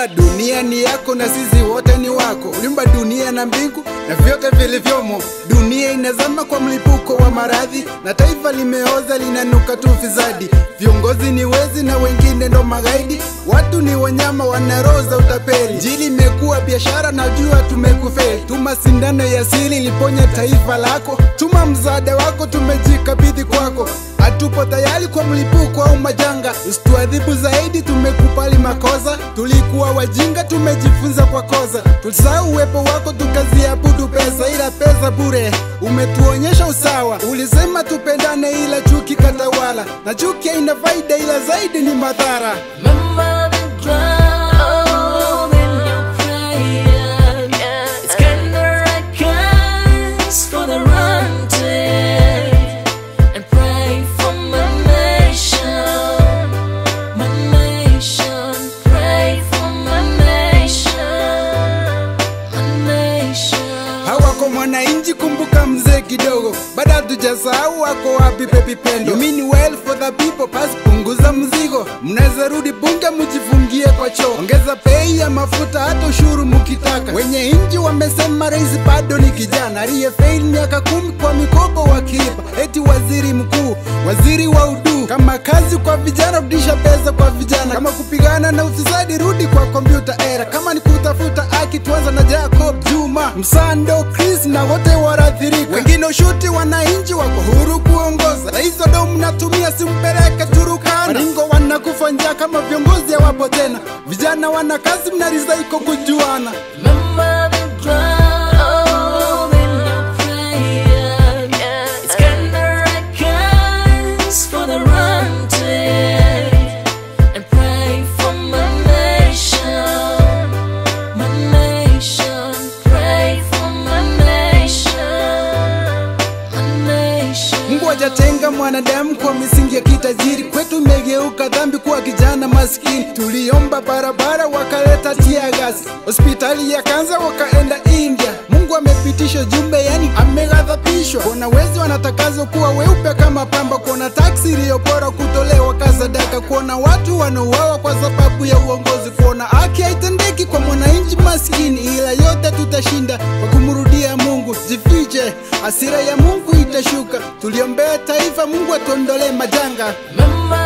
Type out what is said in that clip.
Uliumba dunia ni yako na sisi wote ni wako. Uliumba dunia na mbingu na vyote vilivyomo. Dunia inazama kwa mlipuko wa maradhi na taifa limeoza linanuka tu fisadi. Viongozi ni wezi na wengine ndo magaidi. Watu ni wanyama wana roho za utapeli. Njili imekuwa biashara, najua tumekufeli. Tuma sindano ya asili liponya taifa lako. Tuma msaada wako, tumejikabidhi kwako. Hatupo tayari kwa mlipuko au majanga, usituadhibu zaidi, tumekupali makosa. Tulikuwa wajinga, tumejifunza kwa kosa. Tulisahau uwepo wako, tukaziabudu pesa, ila pesa bure. Umetuonyesha usawa, ulisema tupendane, ila chuki katawala, na chuki haina faida, ila zaidi ni madhara. Remember the drum in your prayer. It's kinda like us for the run to and pray for my nation, my nation. Pray for my nation, my nation. hawako mwananchi, kumbuka mzee kidogo, bado hatujasahau wako wapi pepi pendo. You mean well for the people, pas punguza mzigo, mnaweza rudi bunge mjifungie kwa choo, ongeza bei ya mafuta, hata ushuru mukitaka. Wenye nchi wamesema rais bado ni kijana, aliyefail miaka kumi kwa mikopo wakilipa, eti waziri mkuu, waziri wa udu, kama kazi kwa vijana, rudisha pesa kwa vijana, kama kupigana na ufisadi, rudi kwa kompyuta era, kama ni kutafuta haki, tuanza na Jacob Juma, Msando, Chris na wote warathirika, wengine ushuti, wananchi wako huru kuongoza. Rais ndo mnatumia, simpeleke Turukana, Maringo wanakufa njaa kama viongozi hawapo tena, vijana wana kazi, mnarizaiko kujuana. Remember the drum in your prayer. It's kinda like us for the run to and pray for my nation, my nation. Pray for my nation, my nation. Mungu hajatenga mwanadamu kwa misingi ya kitajiri. Kwetu imegeuka dhambi kuwa kijana maskini. Tuliomba barabara wakaleta tia gasi, hospitali ya kanza wakaenda India. Mungu amepitisha jumbe, yani ameghadhabishwa. Kuna wezi wanatakazwa kuwa weupe kama pamba, kuona taksi iliyopora kutolewa kasadaka, kuona watu wanauawa kwa sababu ya uongozi, kuona haki haitendeki kwa mwananchi maskini. Ila yote tutashinda kwa kumrudia Mungu. Jifiche, hasira ya Mungu itashuka. Tuliombea taifa, Mungu atuondolee majanga. Remember